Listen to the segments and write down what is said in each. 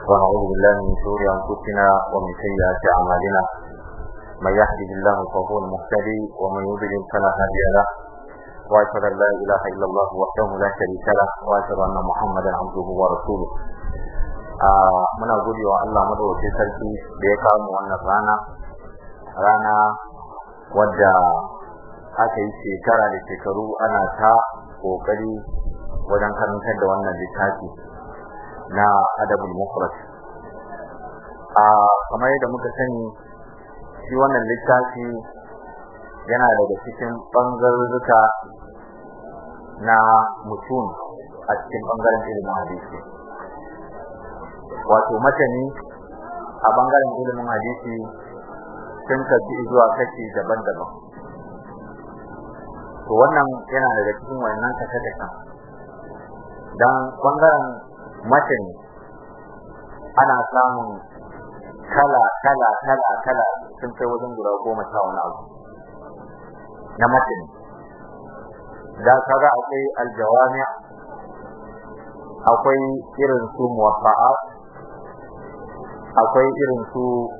ونعوذ بالله من شرور أنفسنا ومن سيئات أعمالنا من يهده الله فهو المهتدي ومن يضلل فلا هادي له وأشهد أن لا إله إلا الله وحده لا شريك له وأشهد أن محمدا عبده ورسوله muna gode wa Allah madawacin sarki da ya kawo mu wannan rana rana wadda aka yi shekara da shekaru ana ta kokari wajen karantar da wannan littafi na adabul mufrad a kamar yadda muka sani shi wannan littafi yana daga cikin bangarurruka na mutum a cikin bangaren ilimin hadisi wato matani a bangaren ilimin hadisi sun kaci zuwa kashi daban-daban to wannan yana daga cikin wannan kashe-kashen don bangaren matani ana samun kala kala kala kala sun kai wajen guda goma sha wani abu na matani da kaga akwai aljawami akwai irin su muwafa'at akwai irin su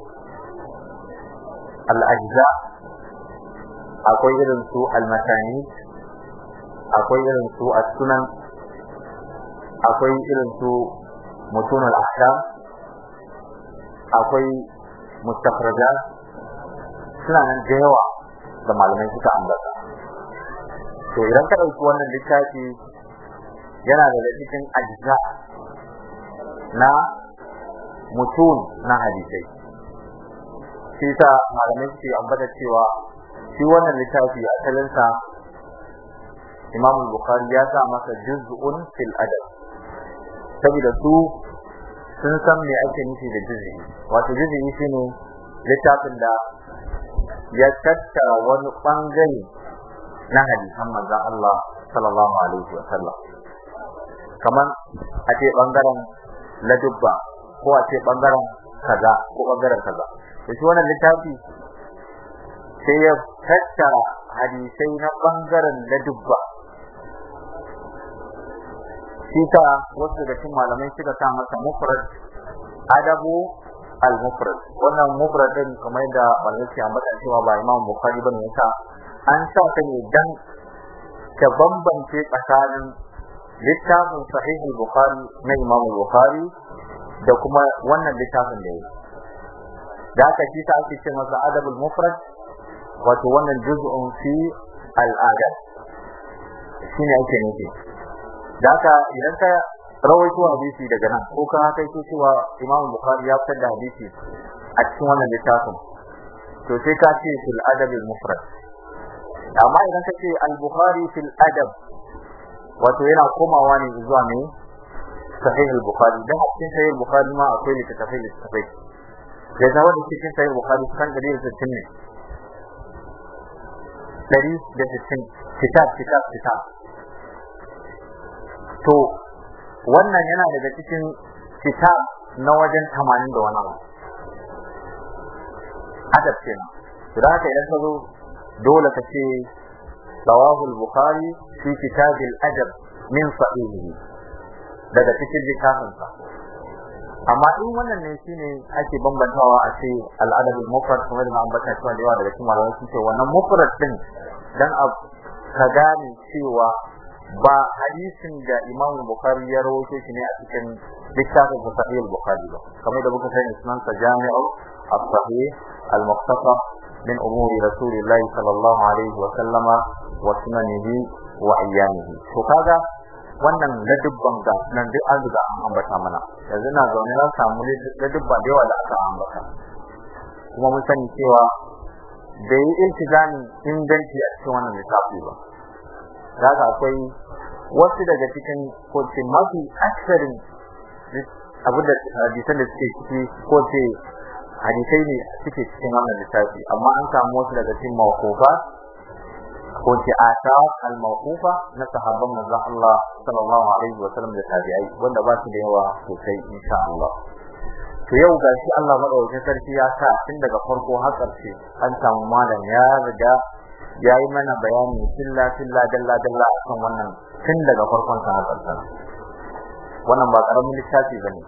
al'ajza akwai irin su al-matani akwai irin su as-sunan akwai irin su mutunul ahkam akwai mustakhrajat suna nan da yawa da malamai suka ambata to idan ka dauki wannan littafi yana daga cikin ajza na mutun na hadisai shi sa malamai suke ambata cewa shi wannan littafi asalinsa Imam Bukhari ya sa masa juz'un fil adab saboda su sun san me ake nufi da juz'i wato juz'i shine littafin da ya tattara wani bangare na hadisan manzon Allah sallallahu alaihi wa sallam kamar a ce bangaren ladubba ko a ce bangaren kaza ko bangaren kaza to shi wannan littafi sai ya tattara hadisai na bangaren ladubba shi ta wasu daga cikin malamai suka sa masa mufrad adabu al-mufrad wannan mufrad din kamar da malamai ke ambata cewa ba Imam Bukhari bane yasa an sa ta ne dan ta bambance tsakanin littafin sahih al-Bukhari na Imam Bukhari da kuma wannan littafin da yake da aka shi ta ake ce masa adabul mufrad wato wannan juz'un fi al-adab shine ake nufi da haka idan ka rawaito hadisi daga nan ko ka kai ko cewa Imam Bukhari ya fitar da hadisi a cikin wannan littafin to sai ka ce fil adab al mufrad amma idan ka ce al Bukhari fil adab wato yana komawa ne zuwa ne sahih al Bukhari dan a cikin sahih al Bukhari ma akwai littafai littafai da zama da cikin sahih al Bukhari kan 160 ne 160 kitab kitab kitab to wannan yana daga cikin kitab na wajen 80 da wani abu adab kenan idan haka idan ka zo dole ka ce sawahul bukhari fi kitab al-adab min sahihi daga cikin littafin sa amma in wannan ne shine ake bambantawa a ce al-adab al-mufrad kuma da ambata cewa da yawa daga cikin malamai sun ce wannan mufrad din dan ka gane cewa ba hadisin da Imam Bukhari ya rawaito shi ne a cikin littafin Sahih al-Bukhari ba kamar da muka sani sunan sa Jami'u as-Sahih al-Mukhtasar min umuri Rasulillah sallallahu alaihi wa sallama wa sunanihi wa ayyamihi to kaga wannan ladubban ga nan duk an riga an ambata mana yanzu na zaune na samu ladubba da yawa da aka ambata kuma mun sani cewa bai yi iltizamin inganci a cikin wannan littafi ba daga akwai wasu daga cikin ko ce mafi aksarin abu da hadisan da suke ciki ko ce hadisai ne suke cikin wannan littafi amma an samu wasu daga cikin mawqufa ko ce ata al-mawqufa na sahabban manzon Allah sallallahu alaihi wa sallam da tabi'ai wanda ba su da yawa sosai insha Allah to yau gashi Allah madaukakin sarki ya sa tun daga farko har ƙarshe an samu malam ya riga ya yi mana bayani filla filla dalla dalla akan wannan tun daga farkon sa har ƙarshen wannan ba karamin littafi bane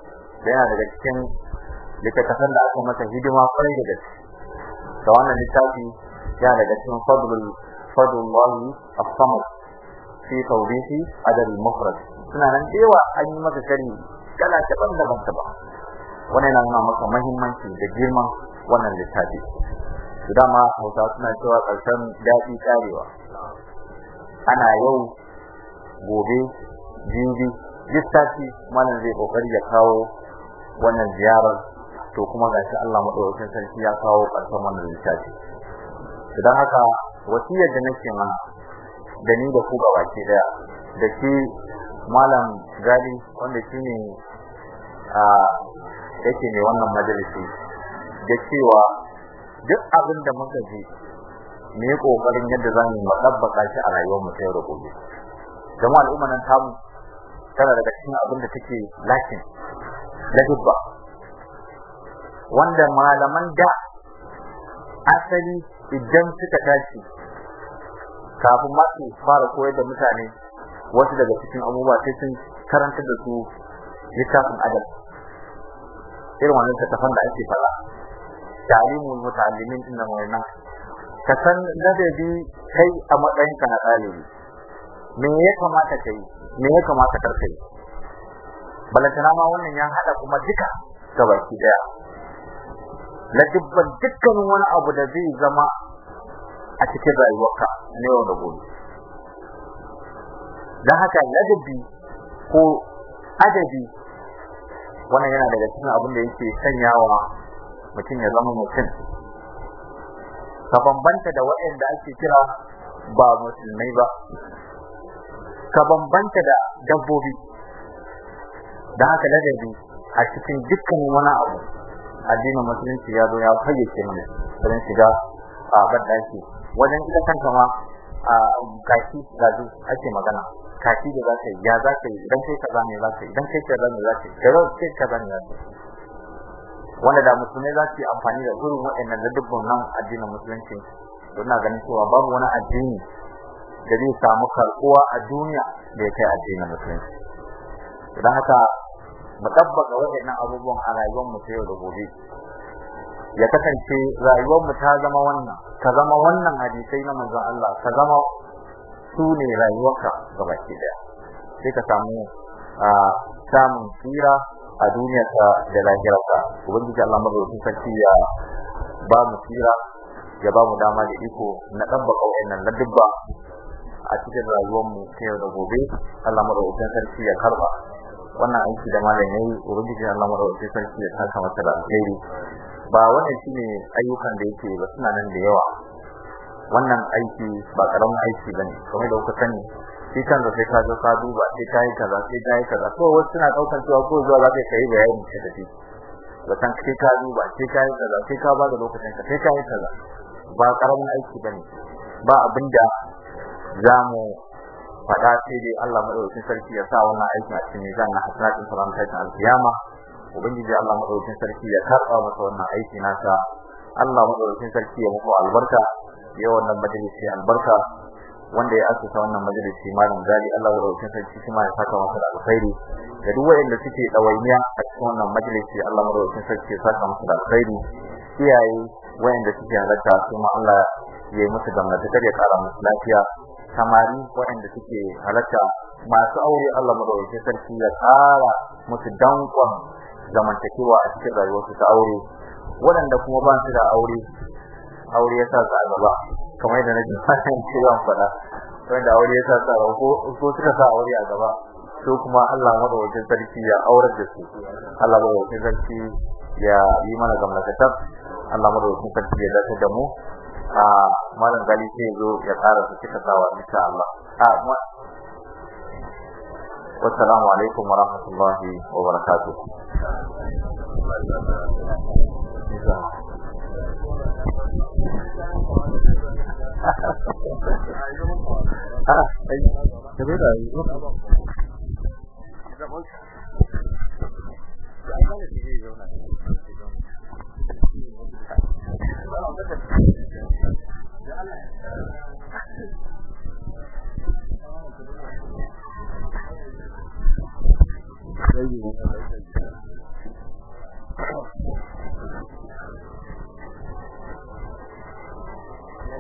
yana daga cikin littattafan da aka masa hidima kwarai da gaske da wannan littafi yana daga cikin fadlul fadlullahi as-samad fi tawbihi adal mufrad suna nan cewa an yi masa sharhi kala daban-daban ba wannan yana nuna maka muhimmanci da girman wannan littafi dama hausa suna cewa ƙarshen daɗi ƙarewa ana yau gobe jibi littafi malam zai kokari ya kawo wannan ziyarar to kuma gashi Allah madaukakin sarki ya kawo ƙarshen wannan littafi idan haka wasiyar da nake mana da ni da ku baki daya da shi malam gali wanda shine a yake ne wannan majalisi da cewa duk abin da muka ji mu yi kokarin yadda za mu madabbaka shi a rayuwar mu yau da gobe jama'a al'umma nan tamu tana daga cikin abin da take lakin da dubba wanda malaman da asali idan suka tashi kafin ma su fara koyar da mutane wasu daga cikin abubuwa sai sun karanta da su littafin adab irin wannan littafin da ake fara ta'limul muta'allimin inna wannan ka san ladabi kai a matsayin ka na ɗalibi me ya kamata kai me ya kamata kar kai balantana ma wannan ya hada kuma duka gabaki daya ladibban dukkanin wani abu da zai zama a cikin rayuwarka na yau da gobe don haka ladabi ko adabi wannan yana daga cikin abin da yake sanyawa mutum ya zama mutum ka bambanta da waɗanda ake kira ba musulmai ba ka bambanta da dabbobi da haka ladabi a cikin dukkan wani abu addinin musulunci ya zo ya fayyace mana don shiga a baddaki wajen ita kanta ma a kashi da ake magana kashi da za ka yi ya za ka yi idan kai kaza ne za ka yi idan kai kaza ne za ka yi kaza kai kaza ne za ka yi wanda da musulmai za su yi amfani da irin waɗannan da dubban nan addinin musulunci to ina ganin cewa babu wani addini da zai samu karɓuwa a duniya da ya kai addinin musulunci don haka mu tabbata waɗannan abubuwan a rayuwar mu ta yau da gobe ya kasance rayuwar mu ta zama wannan ka zama wannan hadisai na manzon Allah ka zama su ne rayuwarka gabaki daya sai ka samu samun tsira a duniyarka da lahirarka ubangiji Allah madaukakin sarki ya ba mu tsira ya ba mu dama da iko na dabbaka wayannan ladubba a cikin rayuwar mu ta yau da gobe Allah madaukakin sarki ya karba wannan aiki da malam yayi ubangiji Allah madaukakin sarki ya saka masa da alheri ba wannan shine ayyukan da yake ba suna nan da yawa wannan aiki ba karamin aiki bane kamar da kuka sani shi kan da sai ka zo ka duba sai ka yi kaza sai ka yi kaza ko wasu suna daukar cewa ko zuwa za ka yi bayani sai da shi ba san sai ka duba sai ka yi kaza sai ka ba da lokacin ka sai ka yi kaza ba karamin aiki bane ba abinda zamu faɗa sai dai Allah madaukakin sarki ya sa wannan aiki a cikin mizan na hasanatin salam ta alkiyama ubangiji Allah madaukakin sarki ya karɓa masa wannan aiki nasa Allah madaukakin sarki ya muku albarka ya wannan majalisi albarka wanda ya asusa wannan majalisi malam gali Allah madaukakin sarki kuma ya saka masa da alkhairi da duk wanda suke dawainiya a cikin wannan majalisi Allah madaukakin sarki ya saka masa da alkhairi iyaye wayanda suke halatta kuma Allah ya yi musu gamnata ya kara musu lafiya samari waɗanda suke halatta masu aure Allah madaukakin sarki ya ƙara musu dankon zamantakewa a cikin rayuwarsu ta aure waɗanda kuma ba su da aure aure ya sa su a gaba kamar yadda nake fatan cewa faɗa wanda aure ya sa su a gaba ko suka sa aure a gaba to kuma Allah madaukakin sarki ya aurar da su Allah madaukakin sarki ya yi mana gamnakatar Allah madaukakin sarki ya dace da mu a malam gali sai zo ya tsara su cika sawa insha Allah a wassalamu alaikum wa rahmatullahi wa barakatuh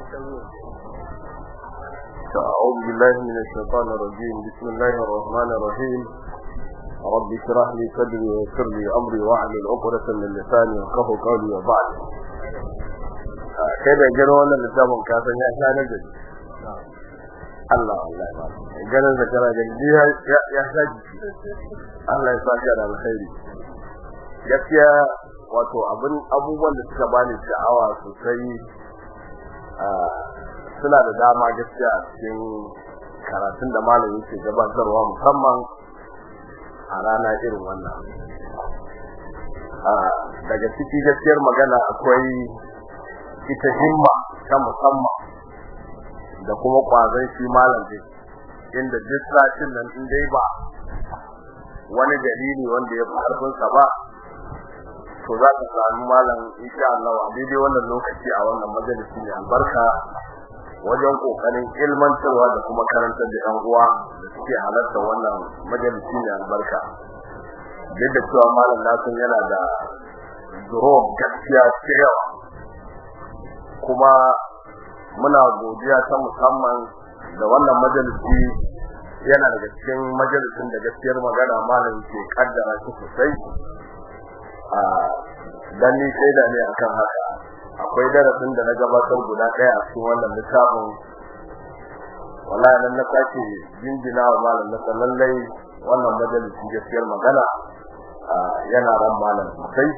أعوذ بالله من الشيطان الرجيم بسم الله الرحمن الرحيم رب اشرح لي صدري ويسر لي أمري واحلل عقدة من لساني يفقهوا قولي وبعد kai da gano wannan littafin ka san ya sha nagari Allah Allah ganin da kana gani ya ya sha jiki Allah ya saka da alkhairi gaskiya wato abin abubuwan da suka bani sha'awa sosai suna da dama gaskiya a cikin karatun da malami ke gabatarwa musamman a rana irin wannan daga ciki gaskiyar magana akwai ita himma ta musamman da kuma kwazon shi malam din inda duk satin nan in dai ba wani dalili wanda ya fi karfin sa ba to za ka samu malam insha Allah a daidai wannan lokaci a wannan majalisi ne albarka wajen kokarin ilmantarwa da kuma karantar da yan uwa da suke halarta wannan majalisi ne albarka duk da cewa malam nasun yana da zuro gaskiya cewa kuma muna godiya ta musamman da wannan majalisi yana daga cikin majalisin da gaskiyar magana malam ke kaddara shi sosai a dan ni shaida ne akan haka akwai darasin da na gabatar guda ɗaya a cikin wannan littafin wallahi nan na sake jinjina wa malam na lallai wannan majalisi gaskiyar magana yana ran malam sosai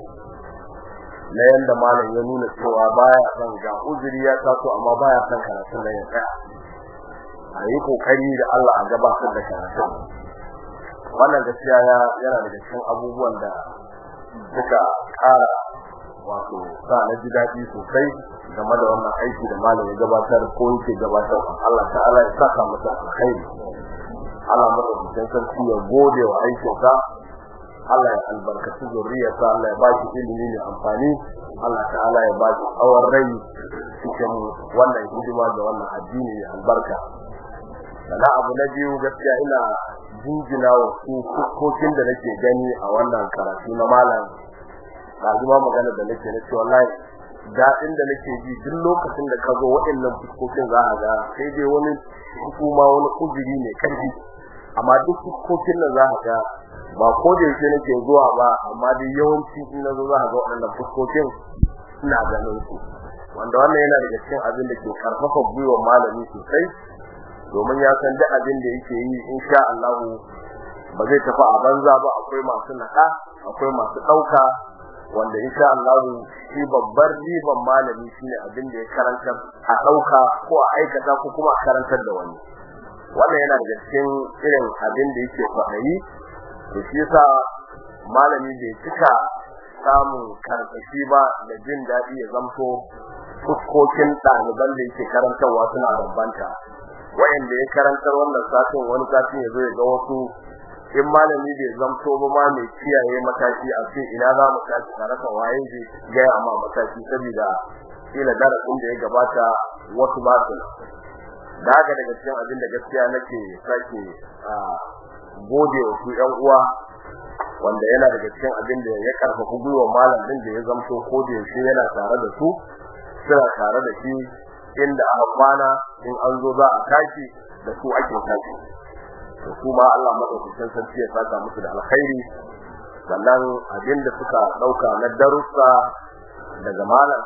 na yanda malam ya nuna cewa baya son ga uzuri ya taso amma baya son karatun da ya tsaya a yi kokari da Allah a gabatar da karatun wannan gaskiya yana daga cikin abubuwan da suka ƙara wato sa na ji daɗi sosai game da wannan aiki da malam ya gabatar ko yake gabatar Allah ta'ala ya saka masa alkhairi Allah madaukakin sarki ya gode wa aikinsa Allah ya albarkaci zuriyarsa Allah ya ba shi ilimi mai amfani Allah ta'ala ya ba shi tsawon rai cikin wannan hidima da wannan addini mai albarka sana abu na biyu gaskiya ina jinjina wa su fuskokin da nake gani a wannan karatu na malam ɗazuma magana da nake na ce wallahi daɗin da nake ji duk lokacin da ka zo waɗannan fuskokin za a ga sai dai wani hukuma wani uzuri mai ƙarfi amma duk fuskokin nan za a ga ba ko da yake nake zuwa ba amma dai yawanci in na zo za a ga waɗannan fuskokin ina ganin su wanda wannan yana daga cikin abin da ke karfafa gwiwar malami sosai domin ya san duk abin da yake yi insha Allah ba zai tafi a banza ba akwai masu naka akwai masu dauka wanda insha Allah shi babbar riban malami shine abin da ya karanta a dauka ko a aikata ko kuma a karantar da wani wannan yana daga cikin irin abin da yake faɗi to shi yasa malami bai cika samun karfashi ba da jin daɗi ya zamto fuskokin ɗaliban da yake karantarwa suna bambanta wayanda ya karantar wannan satin wani satin ya zo ya ga wasu in malami bai zamto ba ma mai kiyaye mataki a ce ina za mu tashi tare da waye zai ga amma mataki saboda kila darasin da ya gabata wasu ba su da haka daga cikin abin da gaskiya nake sake gode wa su ƴan uwa wanda yana daga cikin abin da ya karfafa gwiwa malam din da ya zamto ko da yaushe yana tare da su suna tare da shi inda aka kwana in an zo za a tashi da su ake tashi to kuma Allah madaukakin sarki ya saka musu da alkhairi sannan abin da suka dauka na darussa daga malam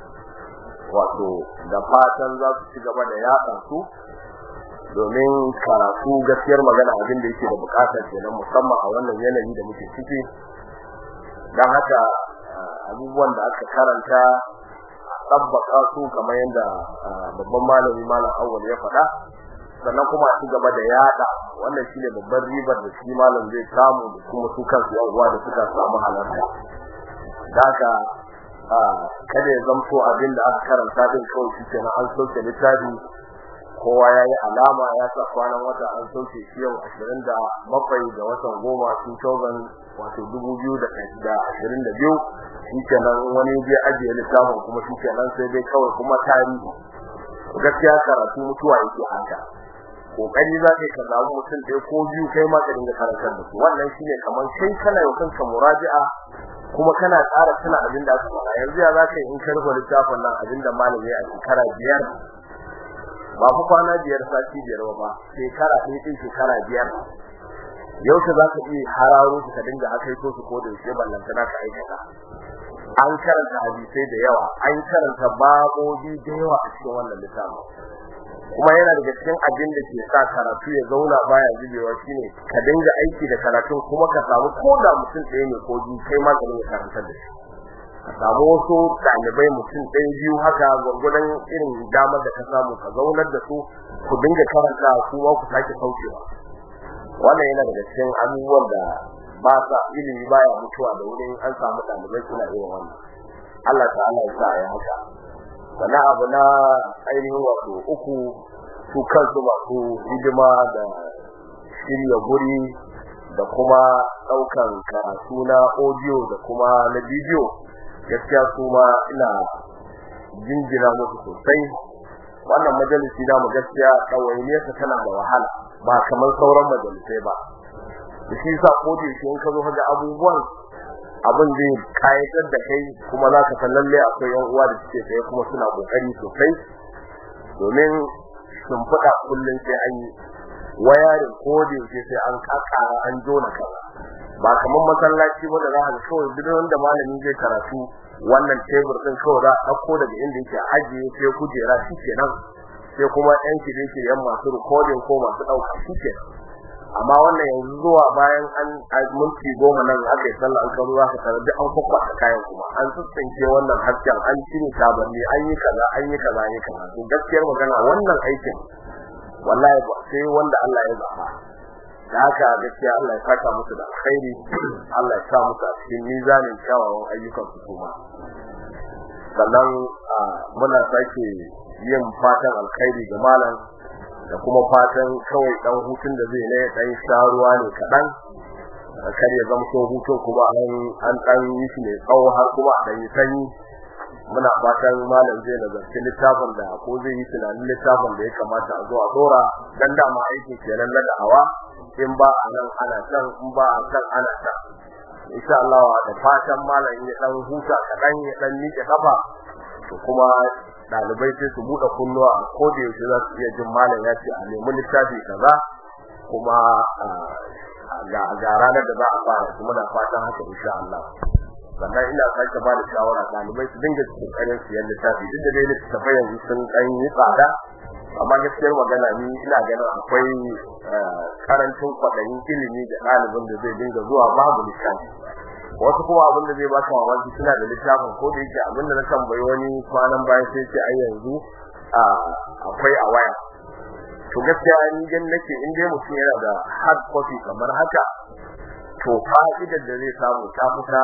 wato da fatan za su ci gaba da yaɗa su domin karatu gaskiyar magana abin da yake da bukatar kenan musamman a wannan yanayi da muke ciki dan haka abubuwan da aka karanta tabbaka su kamar yadda babban malami malam awwal ya faɗa sannan kuma a ci gaba da yada wannan shine babban ribar da shi malam zai samu da kuma su kansu yan uwa da suka samu halarta daga kada ya zamto abin da aka karanta din kawai shi kenan an sauke littafi kowa ya yi alama ya sa kwanan wata an sauke shi yau ashirin da bakwai ga watan goma 2000 wato dubu biyu da ashirin da biyu shi kenan wani je ajiye littafin kuma shi kenan sai dai kawai kuma tarihi gaskiya karatu mutuwa yake haka kokari za ka ka zaɓi mutum ɗaya ko biyu kai ma ka dinga karantar da su wannan shine kamar kai kana yau kanka muraji'a kuma kana tsara tana abin da aka faɗa yanzu ya za ka yi in ka rufe littafin nan abin da malami a shekara biyar ba fa kwana biyar sati biyar ba shekara ɗaya ɗin shekara biyar yaushe za ka iya hararo su ka dinga akaito su ko da yaushe ballanta na ka aikata an karanta hadisai da yawa an karanta babobi da yawa a cikin wannan littafin kuma yana daga cikin abin da ke sa karatu ya zauna baya zubewa shine ka dinga aiki da karatun kuma ka samu ko da mutum ɗaya ne ko biyu kai ma ka dinga karantar da shi ka samu wasu ɗalibai mutum ɗaya biyu haka gwargwadon irin damar da ka samu ka zaunar da su ku dinga karanta kuma ku sake saukewa wannan yana daga cikin abubuwan da ba sa ilimi baya mutuwa da wurin an samu ɗalibai suna irin wannan Allah ta'ala ya sa ya haka sannan abu na ainihin wato uku su kansu masu hidima da shirya guri da kuma ɗaukan karatu na audio da kuma na bidiyo gaskiya su ma ina jinjina musu sosai wannan majalisi na mu gaskiya ɗawainiyarsa tana da wahala ba kamar sauran majalisai ba da shi sa ko da shi in ka zo ga abubuwan abin zai kayatar da kai kuma za ka san lalle akwai yan uwa da suke tsaye kuma suna kokari sosai domin shimfiɗa kullum sai an yi wayarin ko da yake sai an kakara an jona kaza ba kamar masallaci wanda za ka kawai duk wanda malami zai karatu wannan tebur din kawai za a ɗauko daga inda yake ajiye sai kujera shi kenan sai kuma yan shirye yan masu recording ko masu ɗauka shi kenan amma wannan yanzu zuwa bayan an minti goma nan aka yi sallah an kawo za ka tarar da an kwakwata kayan kuma an tsintsince wannan hasken an cire tabanni an yi kaza an yi kaza an yi kaza to gaskiyar magana wannan aikin wallahi ba sai wanda Allah ya zaba da haka gaskiya Allah ya saka musu da alkhairi Allah ya sa musu a cikin mizanin kyawawan ayyukan su kuma sannan muna sake yin fatan alkhairi ga malam da kuma fatan kawai dan hutun da zai ne dan sharuwa ne kadan kar ya zama so hutun kuma an an dan yi shi ne tsawo har kuma dan yi sanyi muna fatan malam zai nazarci littafin da ko zai yi tunanin littafin da ya kamata a zo a dora dan da ma aiki kenan na da'awa in ba a nan ana can in ba a can ana can insha Allah da fatan malam ya dan huta kadan ya dan miƙe kafa to kuma dalibai sai su bude kunnuwa ko da yaushe za su iya jin malam ya ce a nemi littafi kaza kuma ga ga ranar da za a fara kuma da fatan haka insha Allah sannan ina sake ba da shawara dalibai su dinga kokarin siyan littafi duk da dai littafai yanzu sun dan yi tsada amma gaskiyar magana ni ina ganin akwai karancin kwaɗayin ilimi da ɗalibin da zai dinga zuwa babu littafi wasu kuma abin da zai ba ka mamaki suna da littafin ko da yake abin da na tambayi wani kwanan bayan sai ce ai yanzu akwai a waya to gaskiya ni gan nake in dai mutum yana da hard copy kamar haka to fa'idar da zai samu ta fita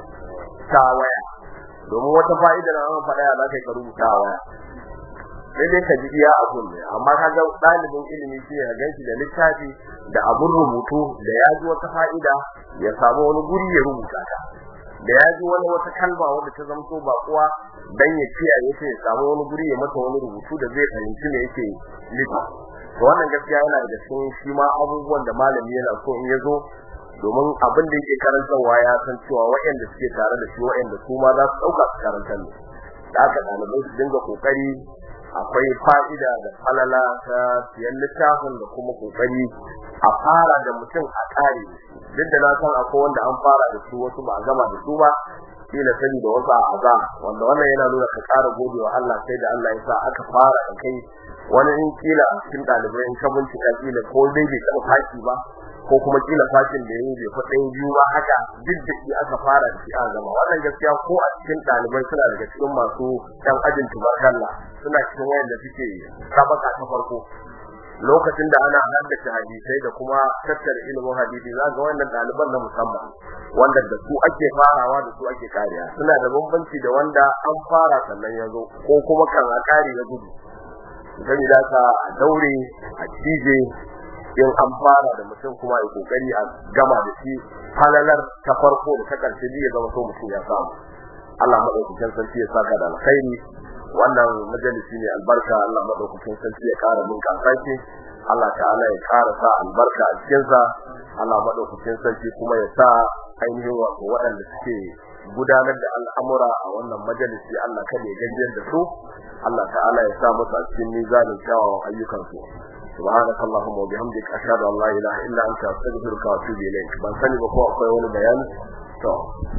ta waya domin wata fa'idar an faɗa ya zaka ka rubuta a waya sai dai ka ji iya abun ne amma kaga ɗalibin ilimi shi ya ganshi da littafi da abun rubutu da ya ji wata fa'ida ya samu wani guri ya rubuta ta da ya ji wani wata kalma wanda ta zamto ba kuwa dan ya kiyaye ta ya samu wani guri ya mata wani rubutu da zai fahimci me yake nufi to wannan gaskiya yana da cikin shi ma abubuwan da malami yana so in ya zo domin abin da yake karantarwa ya san cewa waɗanda suke tare da shi waɗanda su ma za su ɗauka su karantar ne da aka ɗalibai su dinga ƙoƙari akwai fa'ida da falala ta siyan littafin da kuma ƙoƙari a fara da mutum a ƙare duk da na san akwai wanda an fara da su wasu ba a gama da su ba kila sani da wasu a azam wanda wannan yana nuna ka ƙara godewa Allah sai da Allah ya sa aka fara da kai wani in kila a cikin ɗalibai in ka bincika kila ko dai bai taɓa fashi ba ko kuma kila fashin da yayi bai fa ɗaya biyu ba haka duk da shi aka fara da shi a gama wannan gaskiya ko a cikin ɗalibai suna daga cikin masu ɗan ajin tubarkalla suna cikin wayanda suke sabaka ta farko lokacin da ana haddace hadisai da kuma tattara ilimin hadisi za ga wannan ɗaliban na musamman wanda da su ake farawa da su ake kariya suna da bambanci da wanda an fara sannan ya zo ko kuma kan a kare ya gudu gani da ka daure a cije in an fara da mutum kuma ya kokari a gama da shi falalar ta farko da ta karshe ya zama so mutum ya samu Allah madaukakin sarki ya saka da alkhairi wannan majalisi ne albarka Allah madaukakin sarki ya kara mun kafashi Allah ta'ala ya kara sa albarka a cikin sa Allah madaukakin sarki kuma ya sa ainihin wato waɗanda suke gudanar da al'amura a wannan majalisi Allah kada ya gajiyar da su Allah ta'ala ya sa musu a cikin mizanin kyawawan ayyukan su سبحانك اللهم وبحمدك اشهد ان لا اله الا انت استغفرك واتوب اليك ban sani ba ko akwai wani bayani to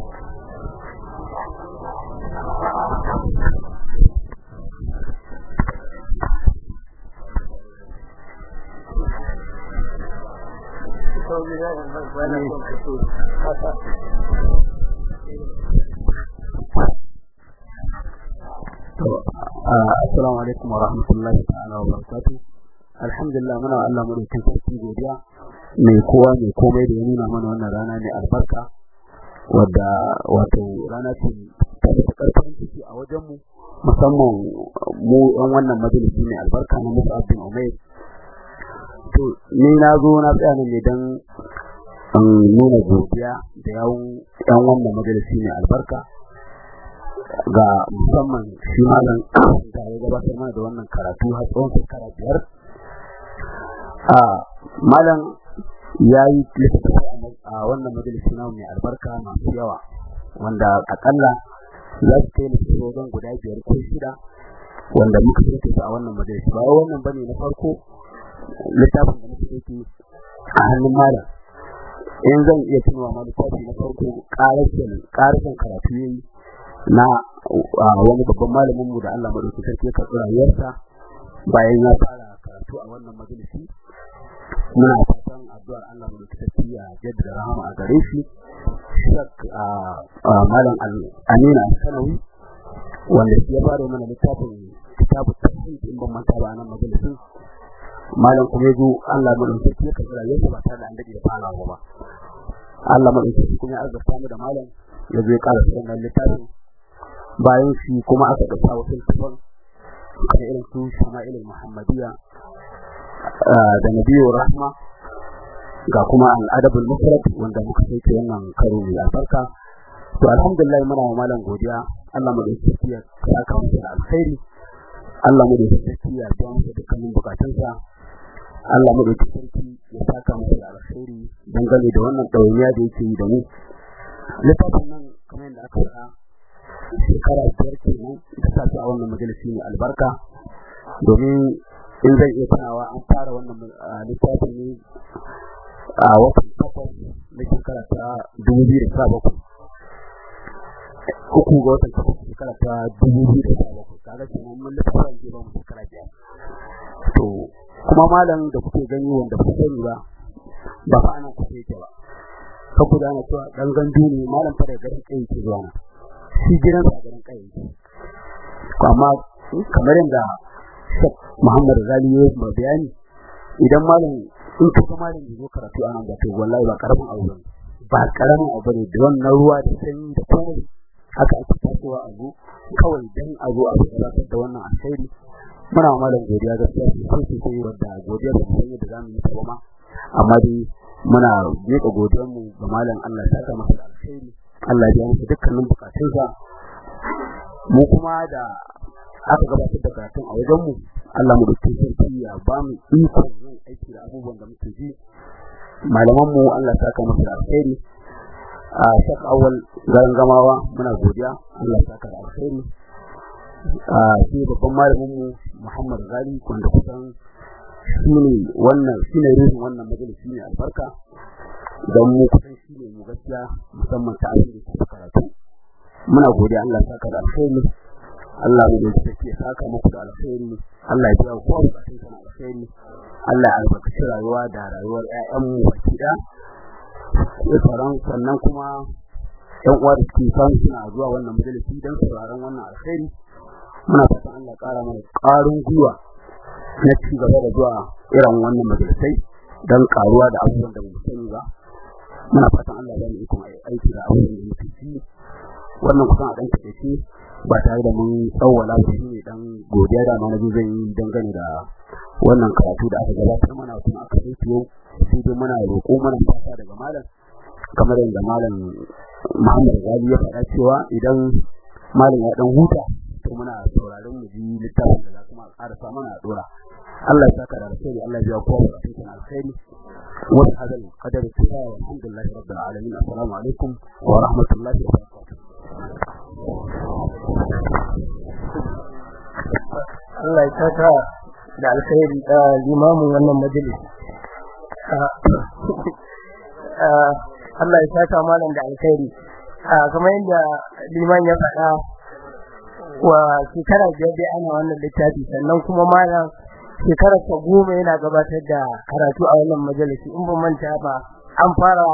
Assalamu alaikum wa rahmatullahi ta'ala wa barakatuh. Alhamdulillah muna Allah mu da sarki godiya mai kowa mai komai da ya nuna mana wannan rana mai albarka wadda wato rana ce ta da karfin ciki a wajen mu musamman mu ɗan wannan majalisi mai albarka na Musa bin Umair to ni na zo na tsaya ne dan an nuna godiya da yawun ɗan wannan majalisi mai albarka ga musamman shi malam da ya gabatar mana da wannan karatu har tsawon shekara biyar a malam ya yi littattafai a wannan majalisi na mai albarka masu yawa wanda akalla za su kai littattafai wajen guda biyar ko shida wanda muka sauke su a wannan majalisi ba wannan bane na farko littafin da muka sauke a hannun malam in zan iya tunawa ma littafi na farko ƙarashin karatu yayi na wani babban malamin mu da Allah madaukakin sarki ya karɓi rayuwarsa bayan ya fara karatu a wannan majalisi muna fatan addu'ar Allah madaukakin sarki ya jaddada rahama a gare shi shak malam Amina Sanawi wanda shi ya fara mana littafin kitabut tafsir in ban manta ba nan majalisin malam kuma yazo Allah madaukakin sarki ya karɓi rayuwarsa ba tare da an dade da farawa ba Allah madaukakin sarki kuma ya azurta mu da malam ya zo ya ƙara sanar littafin bayan shi kuma aka ɗauka wasu tafan da irin su Shama'il Muhammadiyya da Nabiyyu Rahma ga kuma al-Adabul Mufrad wanda muka sauke wannan karo mai albarka to alhamdulillah muna wa malam godiya Allah mu da tsakiya saka mu da alkhairi Allah mu da tsakiya ya mu dukkanin bukatunsa Allah mu da sarki ya saka mu da alkhairi dangane da wannan ɗawainiya da yake yi da mu littafin nan kamar yadda aka faɗa shekara biyar kenan da sa su a wannan majalisi mai albarka domin in zai iya tunawa an fara wannan littafi ne a watan takwas na shekara ta dubu biyu da sha bakwai uku ga watan takwas shekara ta dubu biyu da sha bakwai kaga kenan mun littafin zai ba mu shekara biyar to kuma malam da kuke gani wanda ba sani ba ba fa anan kusa yake ba saboda ana cewa dan gandu ne malam fa da garin kai yake zuwa na shi gidan sa garin kai amma kamar yadda Sheikh Muhammad Ghali ya yi bayani idan malam in ka ga malam ya zo karatu a nan da to wallahi ba karamin abu bane ba karamin abu bane da wannan ruwa da sanyi da komai haka ake tasowa a zo kawai dan a zo a gabatar da wannan alkhairi muna malam godiya gaskiya sosai sosai wanda godiya da san yadda zamu yi ta ma amma dai muna miƙa godiyar mu ga malam Allah ya saka masa alkhairi Allah ya masa dukkanin bukatunsa mu kuma da aka gabatar da karatun a wajen mu Allah mu dauke sarki ya ba mu iko yin aiki da abubuwan da muke ji malaman mu Allah ya saka masa alkhairi a shak awal garin gamawa muna godiya Allah ya saka da alkhairi a shi babban malamin mu Muhammad Gali wanda kusan shine wannan shine ruhin wannan majalisi ne albarka don mu kusan shine mu gaskiya musamman ta abin da ke karatu muna godiya Allah ya saka da alkhairi Allah mu da take saka muku da alkhairi Allah ya biya ku bukatun ku alkhairi Allah ya albarkaci rayuwa da rayuwar ƴaƴan mu baki da sauran sannan kuma ƴan uwa da suke san suna zuwa wannan majalisi don sauraron wannan alkhairi muna fatan Allah ƙara mana ƙarin gwiwa na ci gaba da zuwa irin wannan majalisai don karuwa da abubuwan da mu sani ba muna fatan Allah ya mu ikon aiki da abubuwan da muke ci wannan kusan a dan take ba tare da mun tsawwala ba shine dan godiya da ma nazo zan yi dangane da wannan karatu da aka gabatar mana kuma aka yi yau sai dai muna roƙo mana fata daga malam kamar yadda malam Muhammad Gali ya faɗa cewa idan malam ya dan huta to muna sauraron mu ji littafin da za kuma ƙara sa mana dora Allah ya saka da alkhairi Allah ya biya kowa da cikin alkhairi wa hadal qadar kifaya walhamdulillahi rabbil alamin assalamu alaikum wa rahmatullahi wa barakatuh Allah ya saka da alkhairi da limamin wannan majalis Allah ya saka malam da alkhairi kamar yadda liman ya faɗa wa shekara biyar dai ana wannan littafi sannan kuma malam shekara ta goma yana gabatar da karatu a wannan majalisi in ba manta ba an fara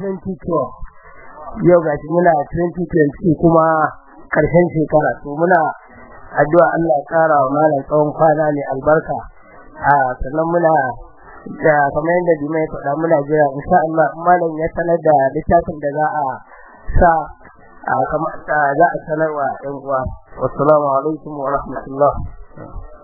2012 yau gashi muna 2020 kuma karshen shekara to muna addu'a Allah ya kara wa malam tsawon kwana ne albarka a sannan muna da kamar yadda Dima ya faɗa muna jira insha Allah malam ya sanar da littafin da za a sa a kamar za a sanarwa ɗan uwa wassalamu alaikum wa rahmatullah